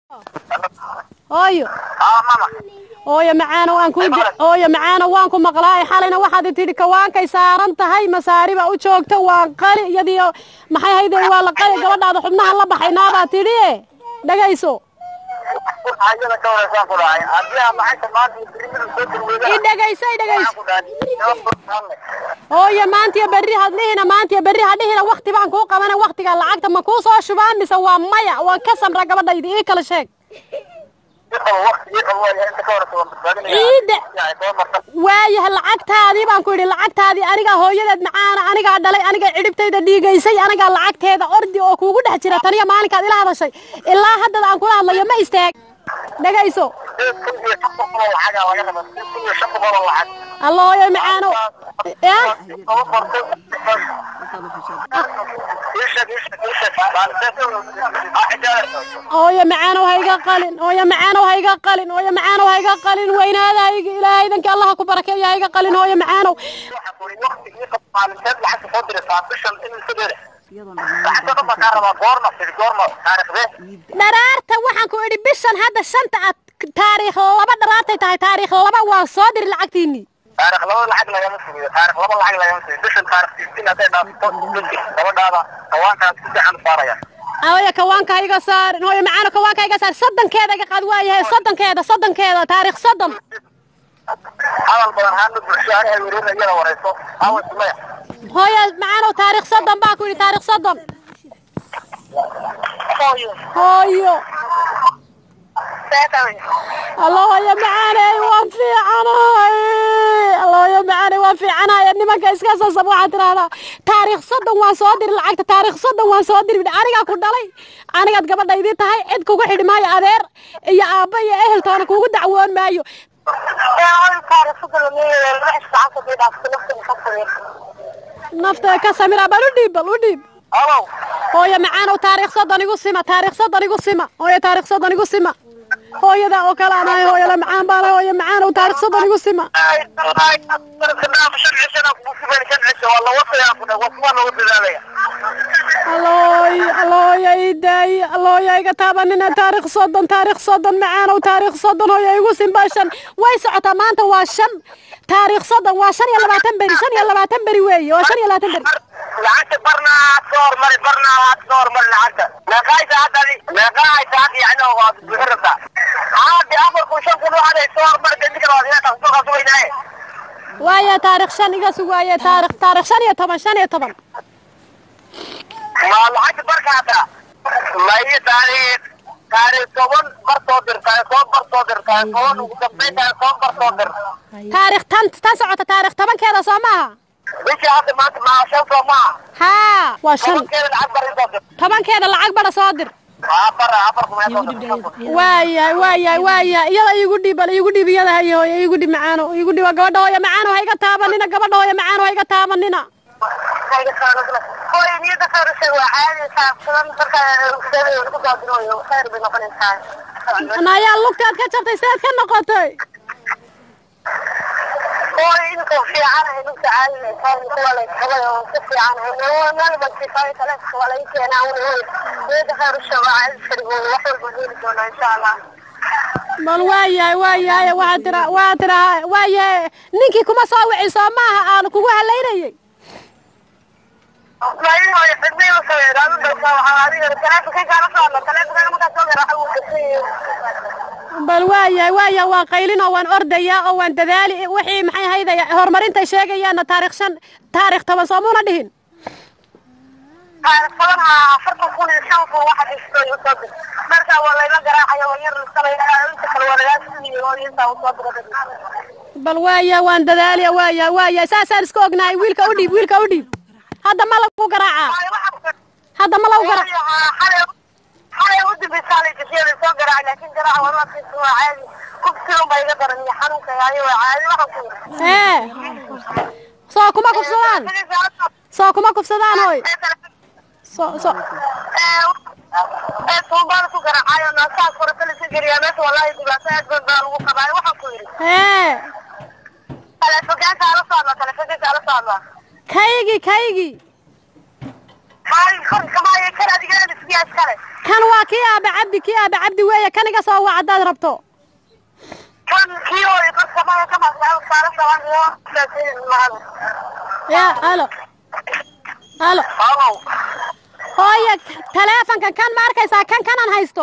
hooyo haa mama hooyo macaano waan ku hooyo macaano waan ku maqlaay xalayna waxaad tidhi kawaankay saaran tahay masaariba u joogta waan qali iyadiyo maxay haydeen waa la qali gabadhaada xubnahan la baxaynaadaa tidhi dhagayso ayada ka wareysaan ku dhahay haddii aan lacagta maanta iyo birimida soo dirweyda i dhagayso i dhagayso ku dhahay hooyo maantiyo berri hadlihina maantiyo berri hadhihina wakti baan kuu qabana waktiga lacagta ma kuu soo shubaan mise waa maya waan ka samra gabadhayda ii kala sheeg ciide waayaha lacagtaadii baan ku yidhi lacagtaadii anigaa hooyadeed macaana anigaa dhalay anigaa cidhibtayda dhiigaysay anigaa lacagteeda ordi oo kuugu dhex jira taniya maalinkaad ila hadashay ilaa haddada aan kula hadlayo ma istaag dhagayso alla hooyo macaano ya hooyo macaanow ha iga qalin hooyo macaanow ha iga qalin hooyo macaanow ha iga qalin weynaada ha iga ilaahay idanka allaha ku barakeeyo ha iga qalin hooyo macaanow dharaarta waxaan ku idhi bishan hadda shanta aad taariikh laba dharaartay tahay taariikh laba waa soo diri lacagtiinii taarikh laba lacag lagama sugiyo taarikh laba lacag lagama sugiyo bishan taarikh sixteen hadday dhaafto gabadhaada kawaankaas si fiican u saaraya hooyo kawaanka ha iga saarin hooyo macaano kawaanka ha iga saar soddonkeeda iga qaad waayahay soddonkeeda soddonkeeda taariikh soddon hadal badan haana bulsho aniga wereerna iyada wareyso awa sumaya hooyo macaanow taariikh soddon baa ku yidhi taariikh soddon hooyo alla hooyo macaaney waan fiicanahay alla hooyo macaaney waan fiicanahay nimanka iska sasab waxaad tidhahdaa taariikh soddon waan soo diri lacagta taariikh soddon waan soo diri anigaa ku dhalay anigaad gabadhaydii tahay cid kugu xidhi maayo adeer iyo aabba iyo eheltoona kugu dacwoon maayo nafta ka samira bal u dhiib bal u dhiib alow hooyo macaanow taariikh soddon igu sima taariikh soddon igu sima hooyo taariikh soddon igu sima hooyada oo kale aan ahay hooyada macaan baan ahay hooyo macaanow taariikh soddon igu sima allooy allooya ii daayi allooya iga taabanina taariikh soddon taariikh soddon macaanow taariikh soddon hooyo igu simba shan way socotaa maanta waa shan taariikh soddon waa shan iyo labaatan beri shan iyo labaatan beri weeye waa shan iyo labaatan beri lacagta barna aad soo hormari barna aad soo hormari lacagta meeqaay saacadani meeqaay saacad yani waad bixin rabtaa haadi afar kun shan kun waxaad ay soo hormari kadib waad inaad soo qasugaynaaye waaye taariikh shan iga sug waaye taariikh taariikh shan iyo toban shan iyo toban ma lacagta barka hataa mayo taariikh taariikh toban bar soo dir taariikh toban bar soo dir taariikh toban ugu dambeyn taariikh toban bar soo dir taariikh tan tan socota taariikh tobankeeda soo maaha bishii hadda maanta maa shan soo maaha haa waa shan tobankeeda lacag bar soo dir tobankeeda lacag badha soo dir afar afar kun ee soo dir waayahay waayahay waayahay iyada iigu dhiib bal iigu dhiib iyada hayo hooyo iigu dhiib macaano iigu dhiib gabadha hooyo macaano ha iga taabanina gabadha hooyo macaano ha iga taabanina hooyo niyada khayrashay waa caadi saabsadan marka ku daadinayo khayr bay noqonaysaa nayaa lugtaad ka jabtay seed ka noqotay hooyo inka fiicanahay lugta caadi kuwa la qabay oo ka fiicanahay meel bankiifaayo kale waa laga keenaa hooyo niyada khayrashay waa caadi sharigooda wax walba heli doonaa insha allah bal waayahay waayahay waxaad tira waxaad tira waayahay ninkii kuma soo wici soo maaha aan kugu halaynayay bal waayahay waayahay waan qaylin oo waan ordayaa oo waan dadaali wixii maxay haydaya horumarintay sheegayaanna taariikh shan taariikh toban soomuuna dhihin afartan kun iyo shan kun waxa dhistay usoo dir marka waa layla garaacaya waa yar lisanaya inta kale waa lagaa sugiyo oo intaa usoo dira bal waayahay waan dadaaliya waayahay waayahay saasaan iska ognahay wiilka u dhiib wiilka u dhiib hadda ma lagu garaacaa hadda ma lagu garaac xalay u dambaysaanay gasheeda soo garaac laakiin garaaca waa maadkiisa waa caadi kufsi un baa iga daran iyo xanuunka haayo waa caadi waxaan ku ee soo kuma kufsadaan soo kuma kufsadaan hooy soo soo ee tuumbaan ku garaacayo naasaas koratala iska geliyaa meesha wallaahi dhibaato aad badan baa lagu qabaayo waxaan ku yidhi ee telefogaanka ala socda telefogaanka ala socda kaygii kaygii hay korka maayo kan adigana isbiya iskale kan waa kii aaba cabdi kii aaba cabdi weeye kan iga soo wac haddaad rabto kan kii hore korka maayo ka maqlaa saara saban iyo saasin mahad ya halo halo halow hooye taleefonka kan ma arkaysaa kan kanaan haysto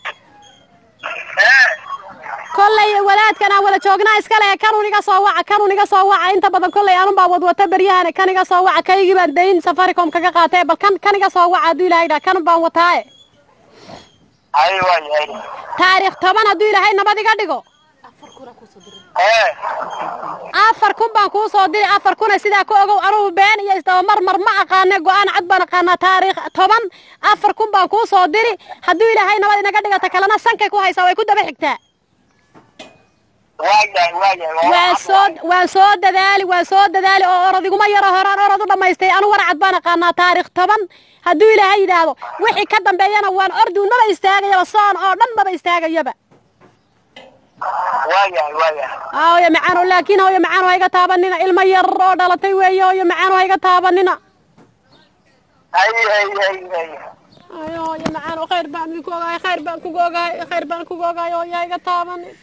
ee kollay walaadkan aan wada joognaa iskale kanun iga soo waca kanun iga soo waca inta badan kollay anun baa wadwata beryahan kan iga soo waca kaygii baan dayn safaricom kaga qaatay bal kan kan iga soo waca hadduu ilaahay dhaa kanun baan wataaye hay waay hay taariikh toban hadduu ilaahay nabad iga dhigo ee afar kun baan kuu soo diri afar kuna sidaa ku ogow anugu been iyo isdabamar mar ma aqaane go-aan cad baan aqaanaa taariikh toban afar kun baan kuu soo diri hadduu ilaahay nabad inaga dhigata kalena sankay ku haysaa way ku daba xigtaa waayahay waayahay waan soo waan soo dadaali waan soo dadaali oo orod iguma yaro horaan orod u dhammaystay anu warcad baan aqaanaa taariikh toban hadduu ilaahay yidhaahdo wixii ka dambeeyana waan ordu maba istaagayaba soon oo dhan maba istaagayaba waayahay waayahay hooyo macaano laakiin hooyo macaano hayga taabanina ilmo yar oo dhalatay weeye hooyo macaano hayga taabanina hay hay hay hay ayo hooyo macaano khayr baan idinku ogahay khayr baan kugu ogahay khayr baan kugu ogahay hooyo hayga taabanin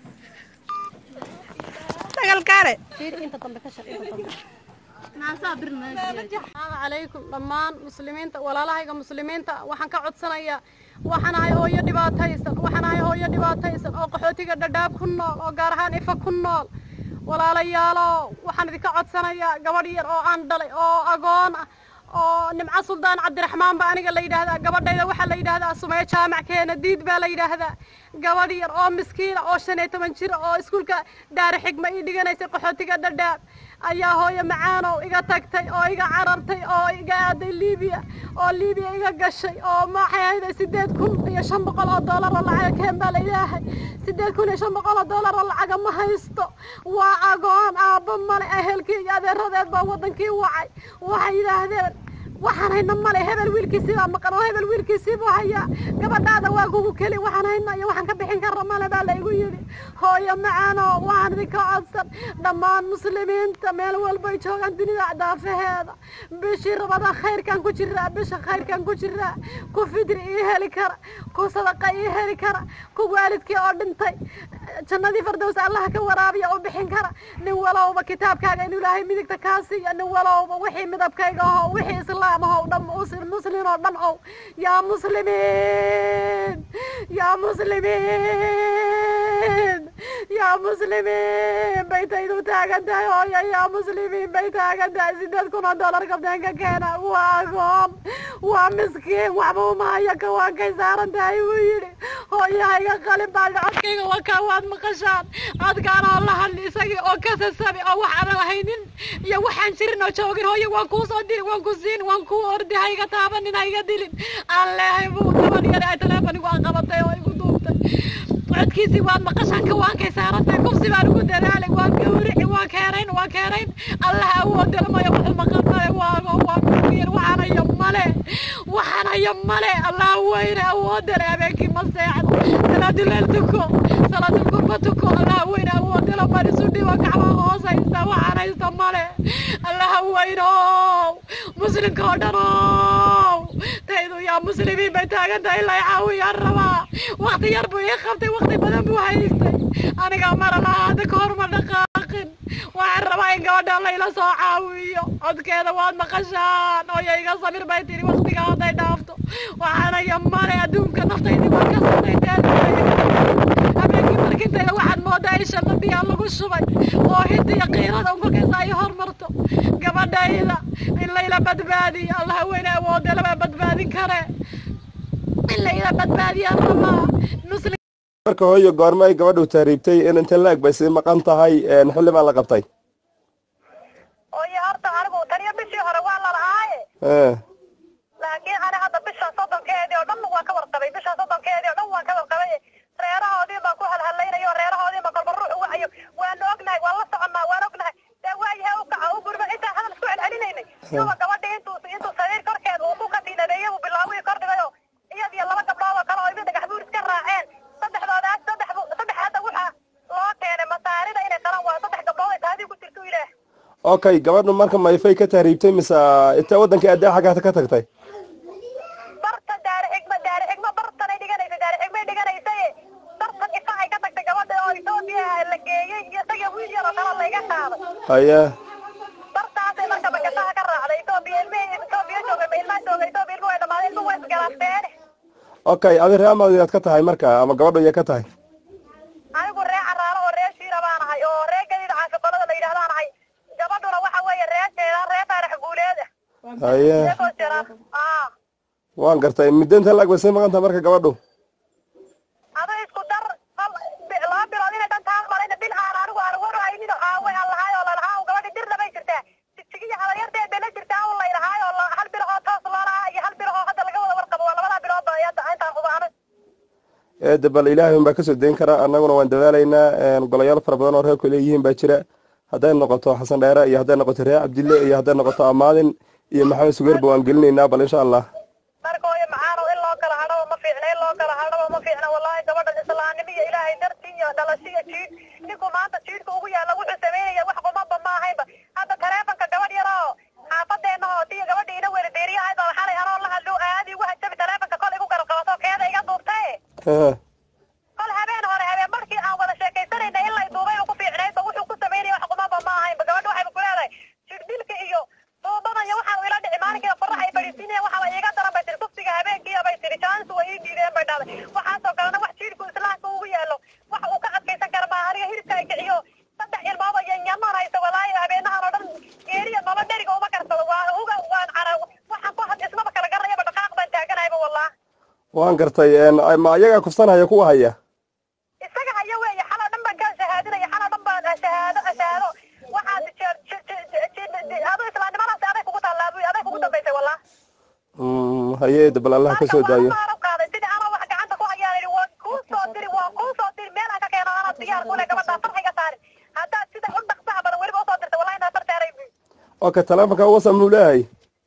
sagalkaare inta dambe ka shar inta dambe asalaamu calaykum dhammaan muslimiinta walaalahayga muslimiinta waxaan ka codsanayaa waxaan ahay hooyo dhibaataysan waxaan ahay hooyo dhibaataysan oo qaxootiga dhadhaab ku nool oo gaar ahaan ifa ku nool walaalayaalo waxaan idinka codsanayaa gabadh yar oo aan dhalay oo agoon ah oo nimco suldaan cabdiraxmaan baa aniga la yidhaahdaa gabadhayda waxaa la yidhaahdaa sumeyo jaamac keena diid baa la yidhaahdaa gabadh yar oo miskiina oo shan iyo toban jir oo iskuulka daari xigma ii dhiganaysay qaxootiga dhadhaab ayaa hooyo macaanow iga tagtay oo iga carartay oo iga aaday liibiya oo liibiya iga gashay oo maxay ahayday sideed kun iyo shan boqol oo doolar oo lacaga keen baa la ilaahay sideed kun iyo shan boqol oo doolar oo lacaga ma haysto waa agoon aabbo male ehelkii iyo adeeradeed baa wadankii wacay waxay yidhaahdeen waxaan hayna male hebel wiilkiisii baa maqan oo hebel wiilkiisii buu hayaa gabadhaada waa kugu keli waxaan hayna iyo waxaan ka bixin karra male baa la igu yidhi hooyo macaano waxaan idinka codsan dhammaan muslimiinta meel walbay joogaan dunida daafaheeda bishii rabada khayrkan ku jiraa bisha khayrkan ku jiraa ku fidri ii heli kara ku sadaqa ii heli kara ku waalidkii oo dhintay jannadii fardows allaha ka waraabiya oo bixin kara nin walowba kitaabkaaga inuu ilaahay midigta kaa siiya nin walowba wixii midabkayga aho wixii islaam aho dhan muslimiin oo dhan ow yaa muslimiin yaa muslimiin yaa muslimiin bay taydu taagan tahay hooyo yaa muslimiin bay taagan tahay sideed kun oo dollar kabdeenka keena waa agoon waa miskiin waxba uma haya kawaankay saaran tahay buu yidhi hooyahayga qalin baa codkayga wakaa waad maqashaan codkaan oo la hadli isagii oo kasasabi oo wax aan lahaynin iyo waxaan jirin oo joogin hooyo waan kuu soo diri waan ku siin waan kuu ordi hayga taabanin hayga dilin aan leehay buu gaban yar ay teleefonigu aan qabatay oo igu duubtay codkiisii waad maqashaan kawaankay saarantahay kufsi baan ugu dadaalay waan gawrici waan keerayn waan keerayn allah awoodala mayo wuxuu maqan male waago waa kugiir waxaan hayo male waxaan hayo male allah weyne awoodale habeenkii ma seexdo salaaduleel tuko salaadulkurba tuko allah weyne awoodala marisu dhiba gacma hoos haysta waxaan haysta male allah weyno muslimka oo dhan ow taydu yaa muslimiin bay taagan tahay ilaa caawiyaan rabaa wakti yar buu ii qabtay wakti badan buu haystay aniga mara lahaa hadda ka hor ma dhaqaaqin waxaan rabaa in gabadha layla soo caawiyo codkeeda waad maqashaan ooyo iga samir bay tiri waktiga hadday dhaafto waxaanaya male adduunka naftaydi waa ka sanayteen habeenkii markintayda waxaad moodaa in shaqadiyaa lagu shubay oo hinta iyo qiirada un kolkaysa ay hormarto gabadhayda in layla badbaadiyo allah weyne awoode lama badbaadin kare in layla badbaadiyaan rabaa muslim marka hooyo goorma ay gabadhu taariibtay in inta la eg bay sii maqan tahay xilli baa la qabtay hooyo horta anigu taniyo bishii hore waa lalahaaye Eh, laakiin ani hadda bisha soddonkeedii oo dhan waan ka warqabay bisha soddonkeedii oo dhan waan ka warqabay reerahoodii baan ku halhalaynayo reerahoodii baan kolba ruux u wacayo waanu ognahay waan la soconnaa waan ognahay dee waayahe u kaca u gurba intaan hadal isku celcelinaynay iyaba gabadhii intuu intuu sariir korkeed uu ku katiinadeeyey uu bilaawii kordhigayo iyad iyo laba gabdhood oo kale oo ibi dhagax buur iska raaceen saddexdoodaas saddex bu- saddex hadda waxaa loo keenay masaarida inay qalan waayo saddex gabdhood ay taadii ku jirto ilaah okay gabadhu marka mayfay ka tahriibtay mise intee waddankii addee xaggaata ka tagtay haye dartaasay marka bakataha ka raacday etoobiya ilmihii etoobiya jooga ma ilmaha jooga etoobiya ilmuhu way dhamaaday ilmuhu way isgaraafteen okay adi ree amaadiyaad ka tahay marka ama gabadho iya ka tahay anigu ree caraaro oo ree shiira baan ahay oo ree gadiid caafiqolada la yidhahdaan ahay gabadhuna waxa weeye ree jeeda ree taarix guuleed haye reekoo jira aa waan gartay muddo inta laag bay sii maqan tahay marka gabadhu ado isku dar hal bi- laba bilood inay dhan taa marayna bil aan anigu aan war haynin oo aaway aan lahaay oo lalahaa oo gabadhi dirna bay jirtaa jijigiya hadaryarteed bay la jirtaa un laylahaay oo la- hal bil oo toos loo lahaa iyo hal bil oo hadda laga wada warqabo waa labadaa bilood ba iyada intaan hubaano eede bal ilaahay unbaa kasoo dayn karaa annaguna waan dadaalaynaa golayaal fara badan oo reerku leeyihiin baa jira hadday noqoto xasan dheere iyo hadday noqoto ree cabdille iyo hadday noqoto amaadin iyo maxamed sugeerba waan gelinaynaa bal insha allah markooyo macaano in loo kala hadhabo ma fiicna in loo kala hadhabo ma fiicna wallahi gabadhan islaamnimo iyo ilaahay dartii iyo dhalashiya jiid ninku maanta jiidka ugu yaalla wuxuu sameynaya wax qumaba ma ahaynba hadda taleefonka gabadh yar oo xaafadeena oo tiyo gabadhii ina weli deeriyahayd oo xalay anoo la hadlo aadi ugu hajabi taleefonka kol igu garab qabato keeda iga duubtae Eh, kol habeen hore habeen markii aan wada sheekaysanayna in lay duubay oo ku fiicnaydba wuxuu ku sameynaya wax qumaba ma ahaynba gabadha waxayba ku leedahay jirdilka iyo duubadan iyo waxaan ila dhici maalinkai qorax ay fadhiisinaya waxaaba iiga daran bay tiri kufsiga habeenkiiya bay tiri jaansu way ii diideen bay dhahday waxaasoo kalena wax jiirku islaamka ugu yaalo wax uu ka adkaysan kara maaha aniga hilibka ay kiciyo saddex ilmooba iyo nyamaan haysa walaayo habeenahan oo dhan geeriya maba dheriga uma karsado waa uga waan cara waxaan ku had ismaba kala garanayaba dhaqaaq baan taaganayba wallah waan gartay ma ayagaa kufsanhaya kuwa haya isaga haya weeye xala dhan baan kaa shahaadinaya xala dhan baan shahaado shahaado waxaad ado islaamnimadaasi aday kugu taallaa buy aday kugu dambaysay wallah Mm, haye eede bal allah kasoo daayo qaaday sidii anoo wax gacanta ku hayaan idhi waan kuu soo diri waan kuu soo diri meel aan ka keeno anaa diyaar kule gabadhaa farxiga saarin haddaad sida u dhaqsaha badan weliba usoo dirta wallahi inaa fartaaray buy okay taleefonka wasa muu leeyahay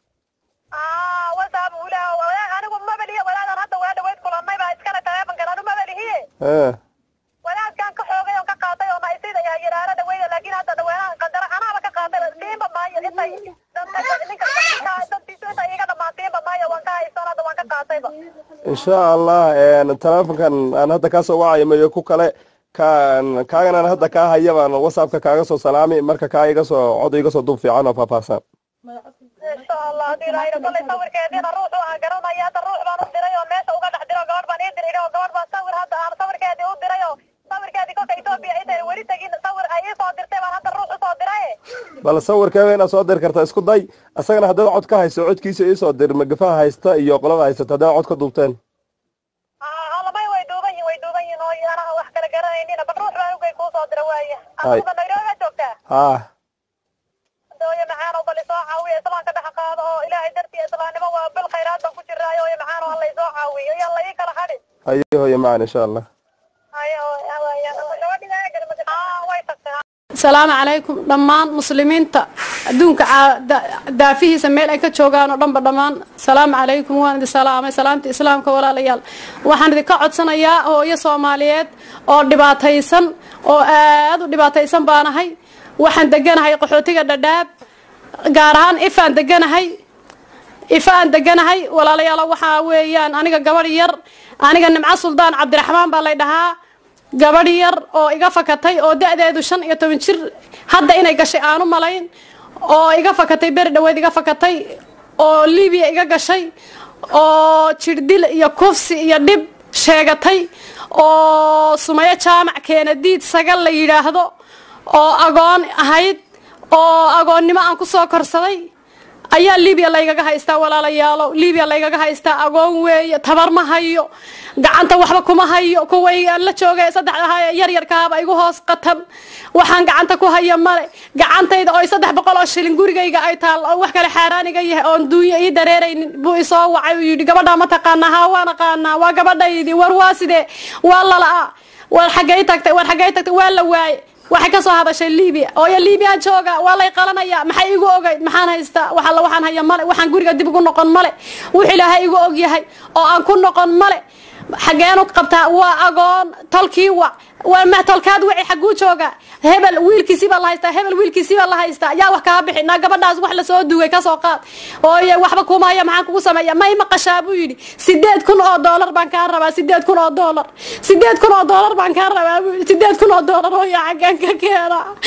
aa wasaab ulaa walaal anigu mabeliya walaadan hadda waa dhaweyd kulannay baa iskale taleefonkan anu mabelihiye Eh, walaadkaan ka xoogay oo ka qaatay oo naysida iyo yaraara dhaweyda laakiin hadda dhaweynaan qandara anaaba ka qaatay siinba maayo intay ninka dantiisu intay iga dhamaan siinba maayo waan ka haysan hadda waan ka qaatayba insha allah taleefonkan aan hadda kaasoo wacayo mayo ku kale kaan kaagan aan hadda kaa haya baan whatsappka kaaga soo salaami marka kaa iga soo cod iga soo duub fiican oo faahfaahsan insha allah hadii ilaahayna kollay sawirkeediina ruuxu aan garanaya hadda ruux baan u diray oo meesha uga dhex diro gabadh baan ii diray oo gabadh baan sawir hadda aan sawirkeedii u diray oo sawirkeedii kolka etoobiya intay weli tegin sawir ay ii soo dirtay baan hadda ruux usoo diray bal sawirkeeda inaad soo diri karta isku day isagana haddaad cod ka hayso codkiisa iisoo dir magafaha haysta iyo qolada haysata haddaad cod ka duubteen halamay way duuban yihin way duuban yihin oo anaha wax kala garanaynina bal ruux baan ugay kuu soo dira waaye Hay. aduga nairobi joogtaa haa dooyo macaano bal isoo caawiya islaamka dhex qaado oo ilaahay dartii islaamnimo waa bil khayraad baan ku jiraayo iyo macaano alla isoo caawiyo iyo alla ii kala hadhin haye hooye macaan insha allah ayo gabadhigaa way tagtay asalaamu calaykum dhammaan muslimiinta adduunka caa- da- daafihiisa meel ay ka joogaan oo dhanba dhammaan salaamu calaykum waan idin salaamay salaamta islaamka walaalayaal waxaan idinka codsanayaa hooyo soomaaliyeed oo dhibaataysan oo aad u dhibaataysan baanahay waxaan deganahay qaxootiga dhadhaab gaar ahaan ifaan deganahay ifa aan deganahay walaalayaal waxaa weeyaan aniga gabadh yar aniga nimco suldaan cabdiraxmaan baa lay dhahaa gabadh yar oo iga fakatay oo da-deedu shan iyo toban jir hadda inay gashay aanu malayn oo iga fakatay beri dhaweed iga fakatay oo libiya iga gashay oo jirdil iyo kufsi iyo dhib sheegatay oo sumayo jaamac keenadiid sagal la yidhaahdo oo agoon ahayd oo agoonnimo aan ku soo korsaday ayaa libiya laygaga haystaa walaalayaalo libiya laygaga haystaa agoon weeye tabar ma hayo gacanta waxba kuma hayo kuway aan la joogay saddex ahaa yaryarkaaba igu hoos qatan waxaan gacanta ku haya male gacantayda oo saddex boqol oo shilin gurigayga ay taal oo wax kale xaaraaniga yahay oon duunyo ii dareeraynin buu isoo wacay uu yidhi gabadhaa ma taqaanaa haa waan aqaanaa waa gabadhaydii war waa sidee waa lala-a war xaggay tagtay war xaggay tagtay waa la waaye waxay ka soo hadashay libiya ooyo libiya jooga waa lay qalanaya maxay igu ogayd maxaan haystaa wax alla waxaan haya male waxaan guriga dib ugu noqon male wux ilaahay igu og yahay oo aan ku noqon male xageenu qabtaa waa agoon tolkii wac waa ma tolkaad wici xaguu jooga hebel wiilkiisii baa la haystaa hebel wiilkiisii baa la haystaa yaa wax kaa bixi naa gabadhaas wax lasoo duugay kasoo qaad ooye waxba kuma haya maxaan kugu sameeya ma ima qashaa buu yidhi sideed kun oo doolar baan kaa rabaa sideed kun oo doolar sideed kun oo doolar baan kaa rabaa buu yidhi sideed kun oo doolar oo yaa xaggaan ka keena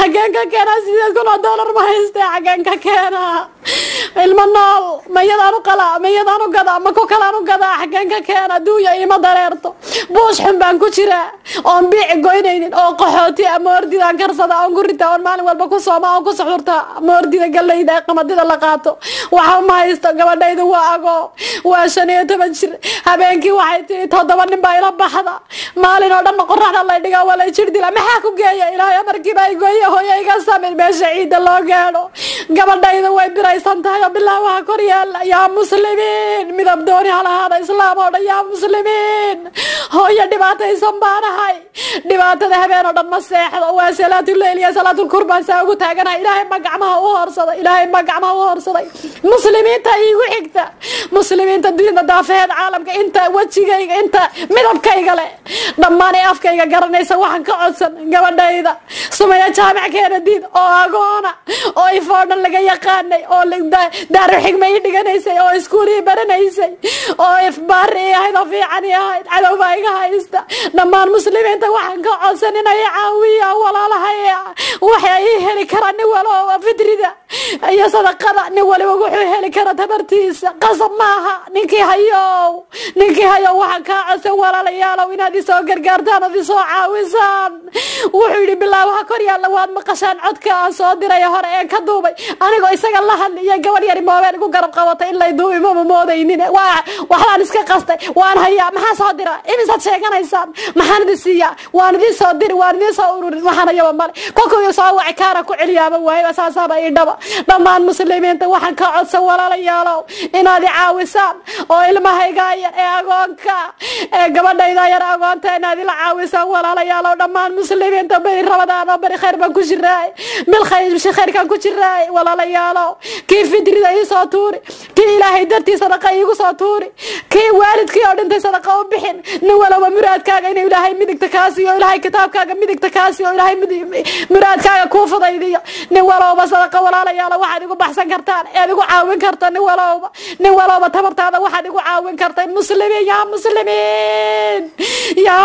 xageen ka keenaa sideed kun oo doolar ma haystee xageen ka keenaa ilmo nool mayadaan u qalaa mayadaan u gadaa ma ku kalaan u gadaa xageen ka keena duuya ima dareerto buush xun baan ku jiraa oon biici goynaynin oo qaxooti ama ordidaan karsada oon ku ritaa oon maalin walba ku sooma oon ku suxurtaa ma ordida gallayda ee qamadida la qaato waxa ma haysto gabadhaydu waa agoo waa shan iyo toban jir habeenkii waxay tii toddoba nin baa ila baxda maalin oo dhanna qoraxda lay dhigaa waa lay jir dila maxaa ku geeya ilaahay amarkiiba ay gooye hooyo iga samir meesha ciidda loo gaadho gabadhaydu way biraysan tahay oo bilaabaha kor yaala yaa muslimiin midab dooni halahaada islaam oo dhan yaa muslimiin hooyo dhibaataysan baanahay dhibaatada habeen oo dhan ma seexdo waa salaatuleyl iyo salaatulkurbaan saa ugu taaganahay ilaahay ma gacmaha u horsaday ilaahay ma gacmaha u horsaday muslimiinta iigu xigta muslimiinta dunida daafeheed caalamka inta wejigayga inta midabkayga leh dhammaan ee afkayga garanaysa waxaan ka codsan gabadhayda sumaya jaamac keenadiid oo agoona oo ifoo dhan laga yaqaanay oo daaru xigma ii dhiganaysay oo iskuulii baranaysay oo ifbaari ii ahayd oo fiican ii ahayd cadowbaa iga haysta dhammaan muslimiinta waxaan ka codsan inay caawiya walaalahaya waxay ii heli karaa nin walba fitrida iyo sadaqada nin waliba wuxuu heli kara tabartiisa qasab maaha ninkii hayow ninkii hayow waxaan kaa codsan walaalayaalow inaad isoo gargaartaan ood isoo caawisaan wuxuu yidhi bilaa waxa kor yaalla waad maqashaan codka aan soo diray hore ee ka duubay anigoo isaga la hadli iyo gabadh yari moobeel igu garab qabatay in lay duubi mama moodaynin waa waxbaan iska qastay waan hayaa maxaa soo dira imisaad sheeganaysaan maxaan idin siiyaa waan idin soo diri waan idin soo ururin waxaan hayaba male kolkuu soo waci kaara ku celiyaaba waayba saasaaba ii dhaba dhammaan muslimiinta waxaan ka codsan walaalayaalow inaad i caawisaan oo ilmahayga yar ee agoonka ee gabadhayda yar agoonta inaad ila caawisaan walaalayaalow dhammaan muslimiinta beri rabadaan oo beri khayr baan ku jiraay bil khayr khayrkaan ku jiraay walaalayaalow kii fitrida ii soo tuuri kii ilaahay dartii sadaqa iigu soo tuuri kii waalidkii oo dhintay sadaqa u bixin nin walaba muraadkaaga inuu ilaahay midigta kaasiyo ilaahay kitaabkaaga midigta kaasiyo ilaahay muraadkaaga kuu fudaydiyo nin walowba sadaqa walaalayaalo waxaad igu baxsan kartaan ead igu caawin karta nin walowba nin walowba tabartaada waxaad igu caawin karta muslimiin yaa muslimiin yaa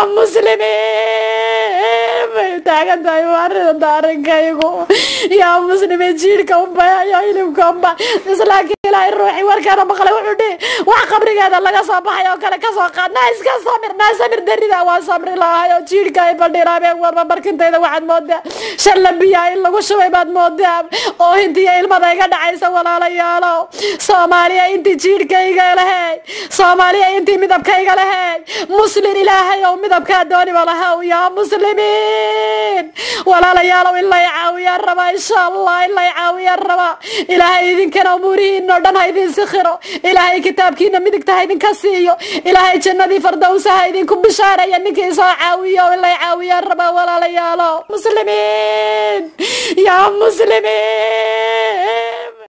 muslimiin bay taagan tahay waarida daarinkaygu yaa muslimiin jiidhka unba iyo hilibka unba islaamka ilaahay ruuxi warkaana maqlay wuxuu dhihi wax qabrigeeda laga soo baxay oo kale kasoo qaad naa iska samir naa samir darida waa samri lahay oo jiidhka ay fadhiiraabeen warba barkintayda waxaad moodaa shan labiyaa in lagu shubay baad moodaa oo hintiya ilmada iga dhacaysa walaalayaalow soomaaliya intii jiidhkayga lahey soomaaliya intii midabkayga lahey muslin ilaahay ow midabkaa dooniba lahow yaa muslimiin walaalayaalow in lay caawiyaan rabaa insha allah in lay caawiyaan rabaa ilaahay idinkana umuurihiinoo dhan ha idin sikhiro ilaahay kitaabkiina midigta ha idinka siiyo ilaahay jannadii fardowsa ha idinku bishaaraya ninkii soo caawiyo in lay caawiyaan rabaa walaalayaalow muslimiin yaa muslimiin